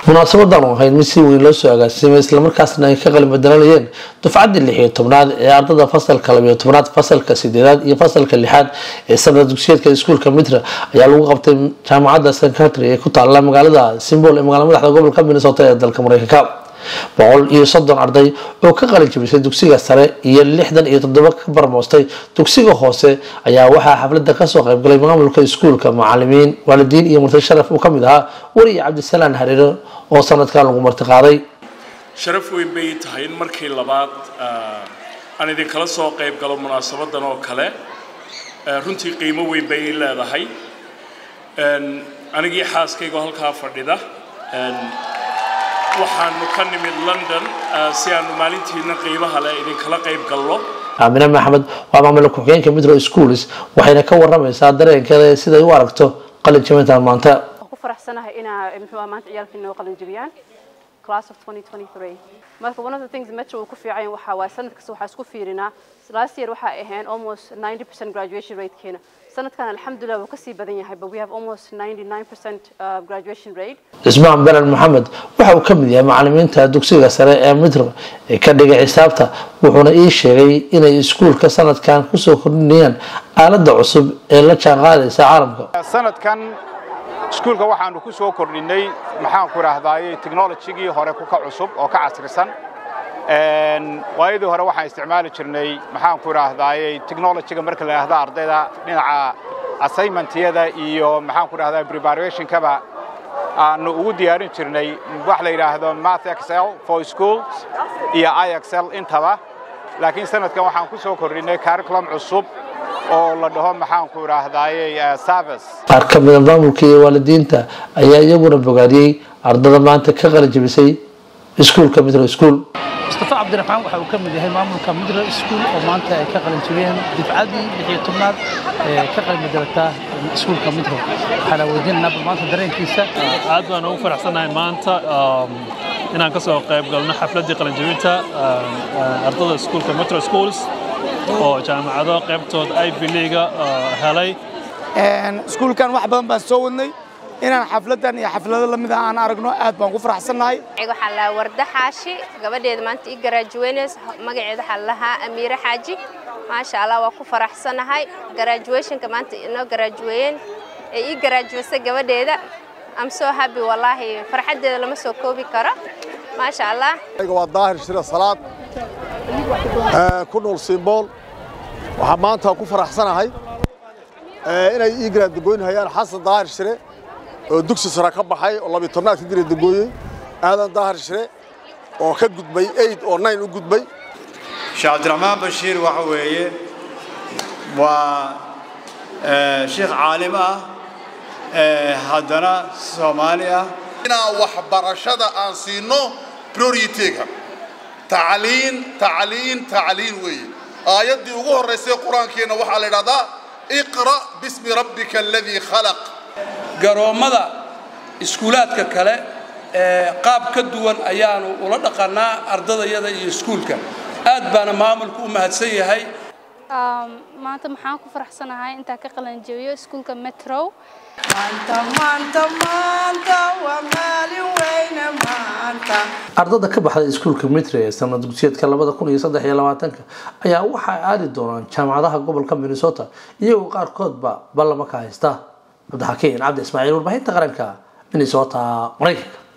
munaasabadan oo ahayd mid si weyn loo soo agaasimay islamarkaasna ay ka qalin bedelanayeen dufcaddii lix iyo tobnaad ee ardada fasalka labiyo tobnaad fasalka sideedaad iyo fasalka lixaad ee sanad dugsiyeedka iskuulka mitra ayaa lagu qabtay jaamacadda secretary ee ku taala magaalada simbol ee magaala madaxda gobolka minnesota ee dalka mareykanka boqol iyo soddon arday oo ka qalin jabisay dugsiga sare iyo lixdan iyo toddoba ka barmoostay dugsiga hoose ayaa waxaa xafladda kasoo qaybgalay maamulka iskuulka macalimiin waalidiin iyo marti sharaf uu ka mid ahaa weriye cabdisalaan hareero oo sanadkan lagu martiqaaday sharaf weyn bay tahay in markii labaad aan idinkala soo qayb galo munaasabadan oo kale runtii qiimo weyn bay ii leedahay anigii xaaskaygo halkaa fadhida waxaanu ka nimid london si aanu maalintiina qiimaha leh idinkala qayb galno aamine maxamed waa maamula ku-xigeenka mitro schools waxayna ka waramaysaa dareenkeeda siday u aragto qalin jabintan maanta ku faraxsanahay inaa muxuu maanta ciyaalkii noo qalin jabiyaan class of 2023 marka one of the things metro uu ku fiican waxa waa sanad kasta waxaa isku fiirinaa last year waxaa ahayn almost 90% graduation ratekeena sanadkan alxamdulilah wuu kasii badan yahay but we have almost 99% uh, graduation rate cismaan belan maxamed waxa uu ka mid yahay macalimiinta dugsiga sare ee mitro ee ka dhigay xisaabta wuxuuna ii sheegay inay iskuulka sanadkan kusoo kordhinayaan aaladda cusub ee la jaanqaadaysa caalamka sanadkan iskuulka waxaanu ku soo kordhinay maxaanku idhaahdaayey technologigii hore ka cusub oo ka casrisan waayadii hore waxaan isticmaali jirnay maxaanku idhaahdaayey technologiga marka la idhaahdo ardayda dhinaca assignmentyada iyo maxaanku idhahdaa preparationkaba aanu ugu diyaarin jirnay wax la yidhaahdo math excel for schools iyo i excel intaba laakiin sanadkan waxaan ku soo kordhinay curriculum cusub oo la dhaho maxaanku idhaahdaayey service qaar ka mida maamulka iyo waalidiinta ayaa iyaguna bogaadiyey ardada maanta ka qalin jabisay iskuulka mitro school mustafa cabdiraxmaan waxa uu ka mid yahay maamulka midro school oo maanta ay ka qalin jabiyeen difcaddii lixiyo tobnaad ee ka qalin bedelata iskuulka midro waxaana weydiinaynaa bal maanta dareenkiisa aad baan ugu faraxsanahay maanta inaan ka soo qayb galno xafladdii qalinjabinta ardada iskuulka metro schools oo jaamacado qaybtood ivy leaga helay iskuulkan wax badan baan soo wadnay inaan xafladan iyo xaflado lamid ah aan aragno aad baan ku faraxsannahay waxaa la warda xaashi gabadheeda maanta ii garaajuweynays magaceeda waxaa lahaa amiire xaaji maasha allah waa ku faraxsanahay garaajuwationka maanta inoo garaajuweeyeen ee ii garaajuwaysay gabadheeda am soo happy wallaahi farxaddeeda lama soo koobi karo maasha allah waa daahir shire salaad ku nool simbool waxaa maanta ku faraxsanahay inay ii garaadagooynhayaan xasan daahir shire oo dugsi sare ka baxay oo labiyo tobnaad ka jira degooyey aadan daahir shire oo ka gudbay eid oo nine u gudbay sheekh cabdiraxmaan bashiir waxa weeye waa sheekh caalim ah haddana soomaali ah inaan waxbarashada aan siino priorityga tacliin tacliin tacliin weeye aayaddii ugu horraysay qur-aankeena waxaa la idhahdaa iqra bismi rabbika aladii khalaq garoommada iskuulaadka kale qaab ka duwan ayaanu ula dhaqannaa ardadayada iyo iskuulka aad baana maamulku u mahadsan yahay maanta maxaan ku faraxsanahay intaa ka qalanjabiyo iskuulka metro ardada ka baxday iskuulka mitre ee sanad dugsiyeedka labada kun iyo saddex iyo labaatanka ayaa waxay aadi doonaan jaamacadaha gobolka minnesota iyagoo qaarkoodba ballama ka haysta cabdixakiin cabdi ismaaciil warbaahinta qaranka minnesota maraykanka